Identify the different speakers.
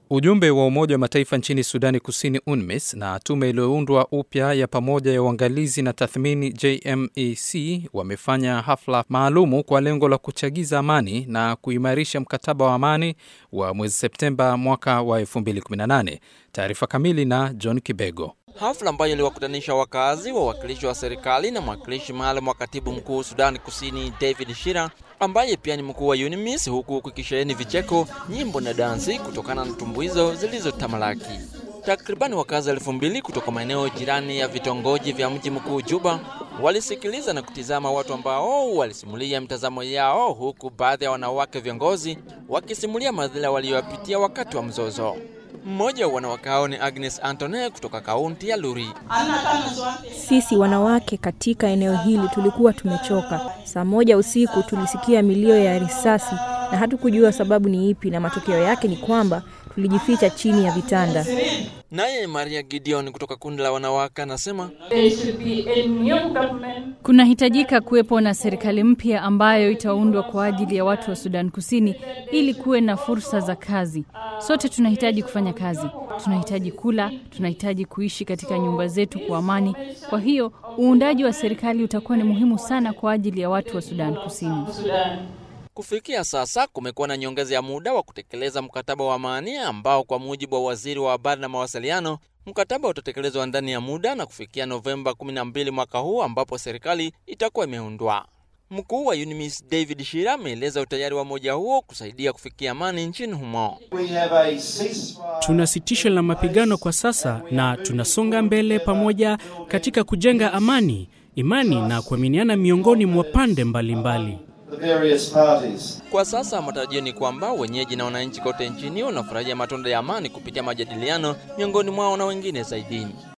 Speaker 1: Ujumbe wa Umoja wa Mataifa nchini Sudani Kusini, UNMISS, na tume iliyoundwa upya ya pamoja ya uangalizi na tathmini JMEC wamefanya hafla maalumu kwa lengo la kuchagiza amani na kuimarisha mkataba wa amani wa mwezi Septemba mwaka wa 2018. Taarifa kamili na John Kibego.
Speaker 2: Hafla ambayo iliwakutanisha wakazi, wawakilishi wa serikali na mwakilishi maalum wa katibu mkuu Sudani Kusini David Shira ambaye pia ni mkuu wa UNMISS, huku kukisheheni vicheko, nyimbo na dansi kutokana na tumbuizo zilizotamalaki. Takribani wakazi elfu mbili kutoka maeneo jirani ya vitongoji vya mji mkuu Juba walisikiliza na kutizama watu ambao walisimulia mtazamo yao, huku baadhi ya wanawake viongozi wakisimulia madhila waliyoyapitia wakati wa mzozo. Mmoja wa wanawake hao ni Agnes Antone kutoka kaunti ya Luri.
Speaker 3: Sisi wanawake katika eneo hili tulikuwa tumechoka. Saa moja usiku tulisikia milio ya risasi na hatukujua sababu ni ipi, na matokeo yake ni kwamba tulijificha chini ya vitanda.
Speaker 2: Naye Maria Gideon kutoka kundi la wanawake anasema
Speaker 4: kunahitajika kuwepo na serikali mpya ambayo itaundwa kwa ajili ya watu wa Sudan Kusini ili kuwe na fursa za kazi. Sote tunahitaji kufanya kazi, tunahitaji kula, tunahitaji kuishi katika nyumba zetu kwa amani. Kwa hiyo uundaji wa serikali utakuwa ni muhimu sana kwa ajili ya watu wa Sudan Kusini.
Speaker 2: Kufikia sasa kumekuwa na nyongeza ya muda wa kutekeleza mkataba wa amani ambao kwa mujibu wa waziri wa habari na mawasiliano, mkataba utatekelezwa ndani ya muda na kufikia Novemba 12 mwaka huu ambapo serikali itakuwa imeundwa. Mkuu wa UNMISS David Shira ameeleza utayari wa umoja huo kusaidia kufikia amani nchini humo.
Speaker 5: Tuna sitisho la mapigano kwa sasa na tunasonga mbele pamoja katika kujenga amani, imani na kuaminiana miongoni mwa pande mbalimbali.
Speaker 2: Kwa sasa matarajio ni kwamba wenyeji na wananchi kote nchini wanafurahia matunda ya amani kupitia majadiliano miongoni mwao na wengine zaidi.